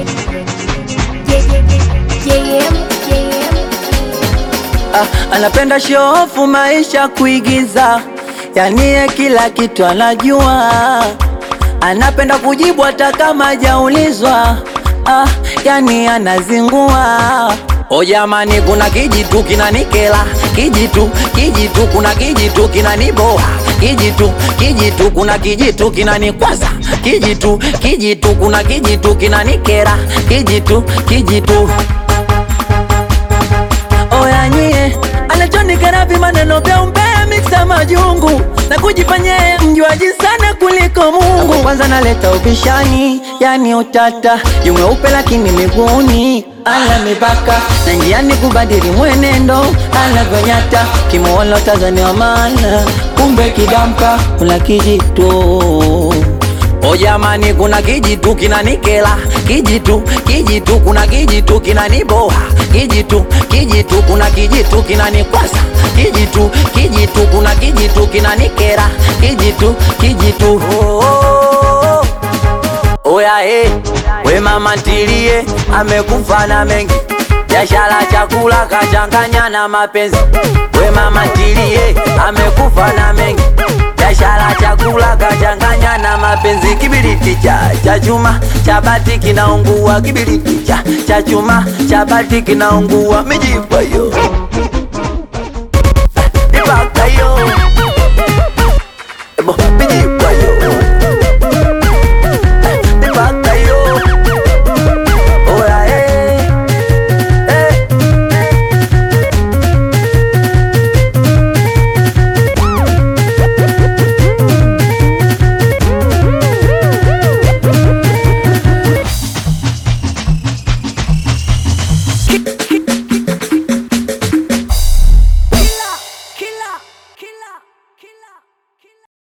Ah, anapenda shofu maisha kuigiza, yani ye kila kitu anajua, anapenda kujibu hata kama hajaulizwa. Ah, yani anazingua. O jamani, kuna kijitu kinanikela, kijitu kijitu, kuna kijitu kinaniboa, kijitu kijitu, kuna kijitu kinanikwaza, kijitu kijitu, kuna kijitu kinanikera, kijitu kijitu Oya nyie, anachonikera maneno vya umbea miksa majungu na kujifanya yeye mjuaji sana kuliko Mungu. Kwanza naleta ubishani, yani utata, yu mweupe lakini miguuni ana mipaka na njiani kubadili mwenendo anavyonyata, kimuona Tanzania maana kumbe kidamka kuna kijitu O jamani, kuna kijitu kinanikela, kijitu kijitu, kuna kijitu kinaniboa, kijitu kijitu, kuna kijitu kinanikwasa, kijitu kijitu, kuna kijitu kinanikera, kijitu kijitu. Oh, oh, oh. Oya eh, we mama ntilie, amekufa na mengi biashara, chakula kachanganya na mapenzi. We mama ntilie, amekufa na mengi biashara, chakula kachanganya na mapenzi. Kibiriti cha cha chuma cha bati kinaungua, kibiriti cha cha chuma cha bati kinaungua, mijipa yo